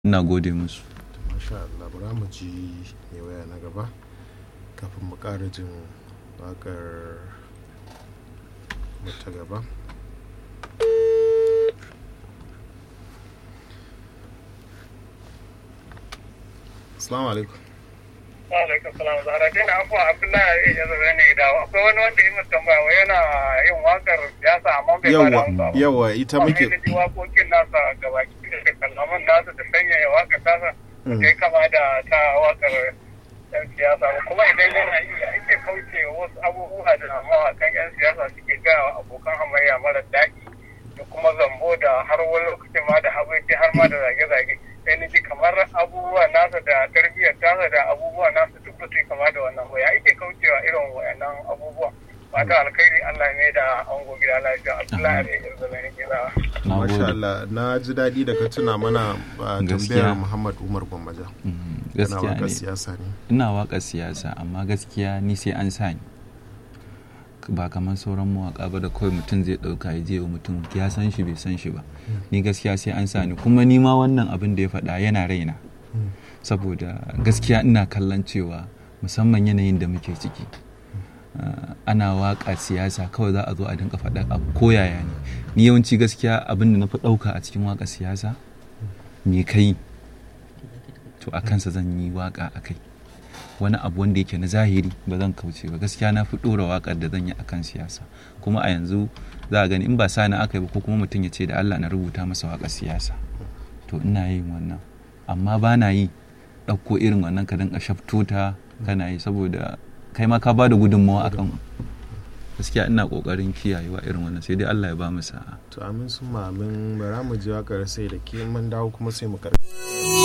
ina gode musu masha Allah bara mu ji mai waya na gaba kafin mu ƙara jin waƙar ta gaba Assalamu alaikum. alaikum salam zahra dai na abuwa abdullahi ya zama ne da akwai wani wanda yi mutum ba yana yin wakar siyasa amma bai ba da Yawa, amsa ba yawa ita muke da ji wakokin nasa gabaki da kallaman nasa da sanyaya wakar tasa Mm. ya kama da ta wakar yan siyasa ba kuma idan yana yi ake kauce wa wasu abubuwa da mawakan yan siyasa suke gaya wa abokan hamayya mara daɗi da kuma zambo da har wani lokacin ma da habaici har ma da zage-zage sai ni ji kamar abubuwa nasa da tarbiyyar tasa da abubuwa nasa duk ba su yi kama da wannan ba ya ake kaucewa irin wayannan abubuwa fata alkhairi Allah ne da an gobe da lafiya Abdullahi da yanzu ne gida na Masha gode Allah na ji daɗi da ka tuna mana a Gaskiya. tambayar Muhammad Umar Gwammaja. Mhm, Yana gaskiya waƙar ne siyasa ne. ina waƙar siyasa amma gaskiya ni sai an sa ni ba kamar sauran mawaƙa ba da kawai mutum zai ɗauka ya je wa mutum ya san shi bai san shi ba ni gaskiya sai an sa ni kuma ni ma wannan abin da ya faɗa yana raina saboda gaskiya ina kallon cewa musamman yanayin da muke ciki ah, ana waƙa siyasa kawai za a zo a dinka faɗa abu ko yaya ne ni yawanci gaskiya abin da na fi ɗauka a cikin waƙar siyasa me kai to a kansa zan yi waƙa a kai wani abu wanda yake na zahiri ba zan kauce ba gaskiya na fi ɗora waƙar da zan yi a kan siyasa kuma a yanzu za a gani in ba sani aka yi ba ko kuma mutum ya ce da Allah na rubuta masa waƙar siyasa to ina yin wannan amma ba na yi ɗauko irin wannan ka dinga shafto ta kana yi saboda kai ma ka ba da gudunmawa akan gaskiya ina ƙoƙarin kiyayewa irin wannan sai dai Allah ya ba mu sa'a To amin sun amin bara mu ji waƙar sai da ke mun dawo kuma sai mu karɓi.